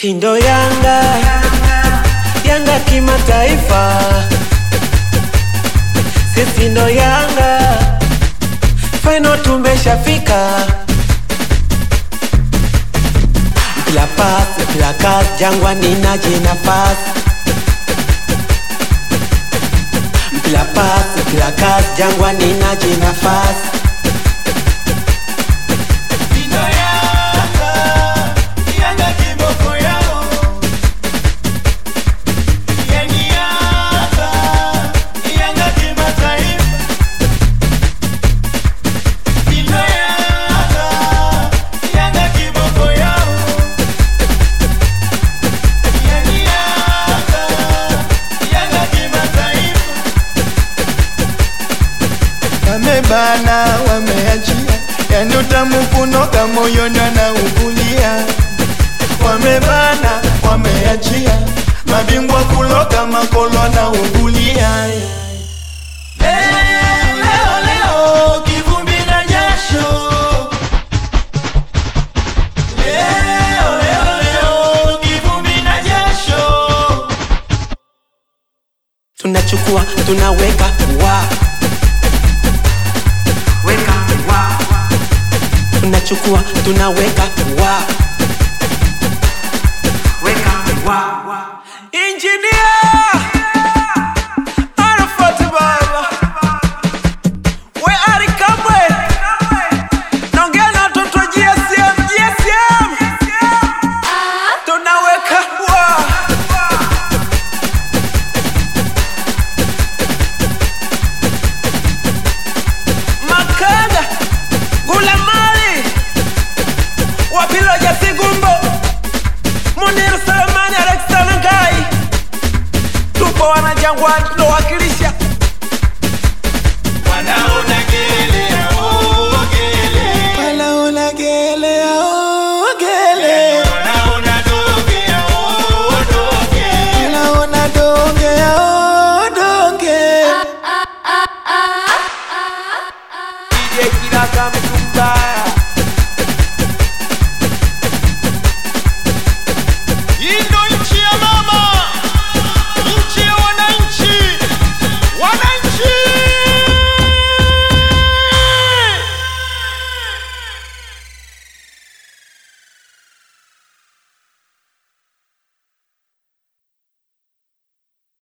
Kindo Yanga, Yanga kimataifa, sisi ndo Yanga, final tumeshafika. Mpila pasi, mpila kasi, Jangwani naje nafasi. Mpila pasi, mpila kasi, Jangwani naje nafasi. Wamebana, wameachia, yani utamu kunoka moyoni anaugulia. Wamebana, wameachia, mabingwa kuloka makolo anaugulia. Leo, leo, leo, kivumbi na jasho. Leo, leo, leo, kivumbi na jasho. tunachukua tunaweka wa weka wa tunachukua tunaweka wa